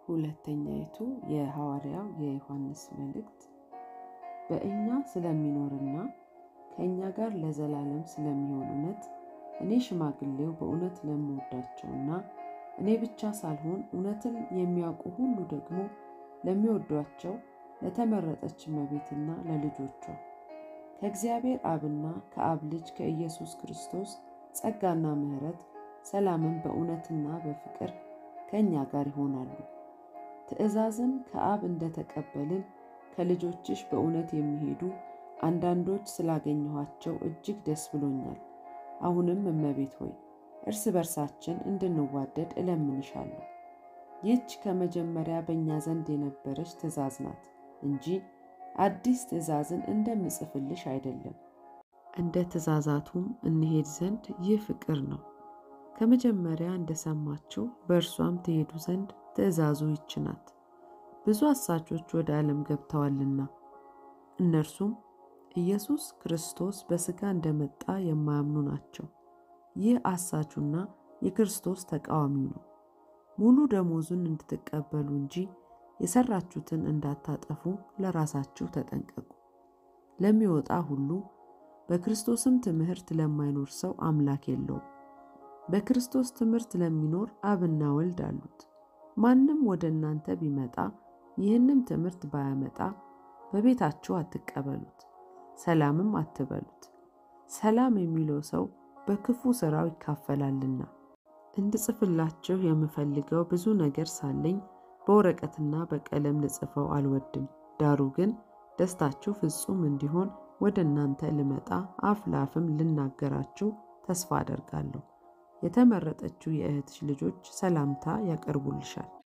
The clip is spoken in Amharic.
ሁለተኛይቱ የሐዋርያው የዮሐንስ መልእክት በእኛ ስለሚኖርና ከእኛ ጋር ለዘላለም ስለሚሆን እውነት እኔ ሽማግሌው በእውነት ለምወዳቸውና እኔ ብቻ ሳልሆን እውነትን የሚያውቁ ሁሉ ደግሞ ለሚወዷቸው ለተመረጠች እመቤትና ለልጆቿ ከእግዚአብሔር አብና ከአብ ልጅ ከኢየሱስ ክርስቶስ ጸጋና ምሕረት ሰላምን በእውነትና በፍቅር ከእኛ ጋር ይሆናሉ። ትእዛዝን ከአብ እንደተቀበልን ከልጆችሽ በእውነት የሚሄዱ አንዳንዶች ስላገኘኋቸው እጅግ ደስ ብሎኛል። አሁንም እመቤት ሆይ እርስ በርሳችን እንድንዋደድ እለምንሻለሁ። ይህች ከመጀመሪያ በእኛ ዘንድ የነበረች ትእዛዝ ናት እንጂ አዲስ ትእዛዝን እንደምጽፍልሽ አይደለም። እንደ ትእዛዛቱም እንሄድ ዘንድ ይህ ፍቅር ነው። ከመጀመሪያ እንደሰማችሁ በእርሷም ትሄዱ ዘንድ ትእዛዙ ይች ናት። ብዙ አሳቾች ወደ ዓለም ገብተዋልና እነርሱም ኢየሱስ ክርስቶስ በሥጋ እንደመጣ የማያምኑ ናቸው። ይህ አሳቹና የክርስቶስ ተቃዋሚው ነው። ሙሉ ደሞዙን እንድትቀበሉ እንጂ የሰራችሁትን እንዳታጠፉ ለራሳችሁ ተጠንቀቁ። ለሚወጣ ሁሉ በክርስቶስም ትምህርት ለማይኖር ሰው አምላክ የለውም። በክርስቶስ ትምህርት ለሚኖር አብና ወልድ አሉት። ማንም ወደ እናንተ ቢመጣ ይህንም ትምህርት ባያመጣ በቤታችሁ አትቀበሉት፣ ሰላምም አትበሉት። ሰላም የሚለው ሰው በክፉ ሥራው ይካፈላልና። እንድጽፍላችሁ የምፈልገው ብዙ ነገር ሳለኝ በወረቀትና በቀለም ልጽፈው አልወድም። ዳሩ ግን ደስታችሁ ፍጹም እንዲሆን ወደ እናንተ ልመጣ አፍ ለአፍም ልናገራችሁ ተስፋ አደርጋለሁ። የተመረጠችው የእህትሽ ልጆች ሰላምታ ያቀርቡልሻል።